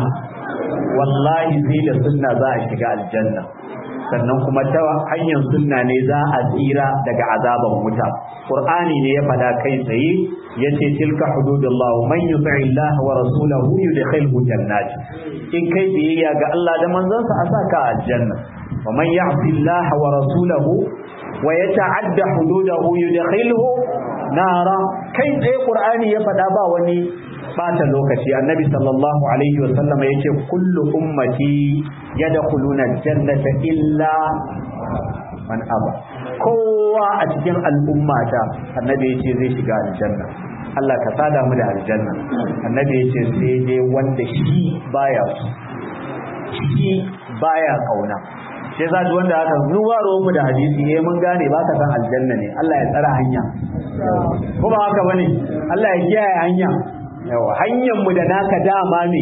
wallahi sai da sunna za a shiga aljanna sannan kuma ta hanyar sunna ne za a tsira daga azaban wuta qur'ani ne ya fada kai tsaye yace tilka hududullah man yuti Allah wa rasulahu yudkhilhu jannat in kai biyayya ga Allah da manzansa a saka aljanna wa man ya'si Allah wa rasulahu wa yata'adda hududahu yudkhilhu nara kai tsaye qur'ani ya fada ba wani bata lokaci annabi sallallahu alaihi wa sallam yace kullu ummati yadkhuluna jannata illa man aba kowa a cikin al'ummata annabi yace zai shiga aljanna Allah ka sada mu da aljanna annabi yace sai dai wanda shi baya so shi baya kauna sai za wanda aka zuwa mu da hadisi eh mun gane ba ka san aljanna ne Allah ya tsara hanya kuma haka bane Allah ya kiyaye hanya yawa hanyar mu da naka dama ne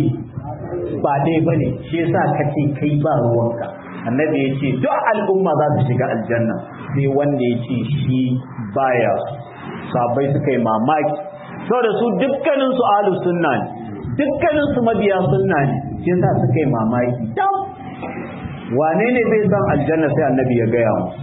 ba dai bane shi yasa kace kai ba ruwanka annabi ya ce duk al'umma za su shiga aljanna sai wanda ya ce shi baya sabai suka yi mamaki saboda su dukkanin su ahlus sunna ne dukkanin su mabiya sunna ne shi yasa suka yi mamaki dam wane ne bai san aljanna sai annabi ya gaya mu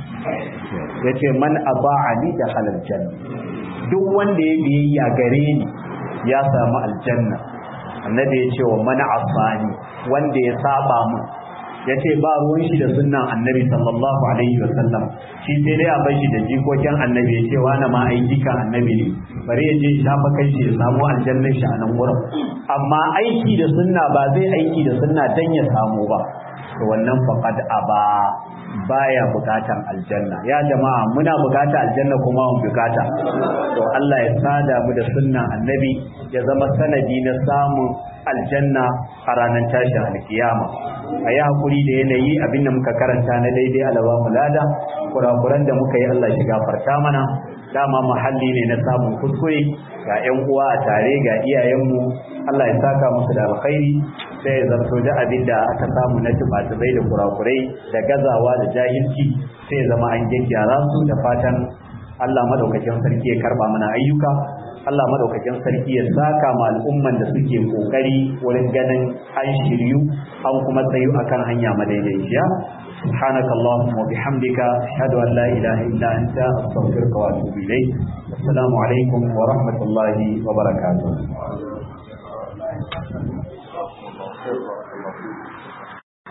ya ce man aba'ani da halal janna duk wanda ya biyayya gare ni ya samu aljanna annabi ya ce wa mana asani wanda ya saba mu ya ce ba ruwan shi da sunnan annabi sallallahu alaihi wa sallam shi sai dai a bar shi da jikokin annabi ya ce wani ma ai jikan annabi ne bari ya je shafa kai shi ya samu aljannan shi a nan wurin amma aiki da sunna ba zai aiki da sunna dan ya samu ba to wannan faqad aba baya bukatan aljanna ya jama'a muna bukata aljanna kuma mun bukata to Allah ya sada mu da sunnan annabi ya zama sanadi na samun aljanna a ranar tashin alkiyama a yi hakuri da yanayi abin da muka karanta na daidai alaba mu lada kurakuran da muka yi Allah shi gafarta mana dama muhalli ne na samun kuskure ga 'yan uwa a tare ga iyayenmu Allah ya saka musu da alkhairi sai ya zarto da abin da aka samu na tubatubai da kurakurai da gazawa da jahilci sai ya zama an gyaggyara su da fatan Allah madaukakin sarki ya karba mana ayyuka Allah madaukakin sarki ya saka ma al'umman da suke kokari wurin ganin an shiryu an kuma tsayu akan hanya madaidaiciya سبحانك اللهم وبحمدك أشهد أن لا إله إلا أنت أستغفرك وأتوب إليك السلام عليكم ورحمة الله وبركاته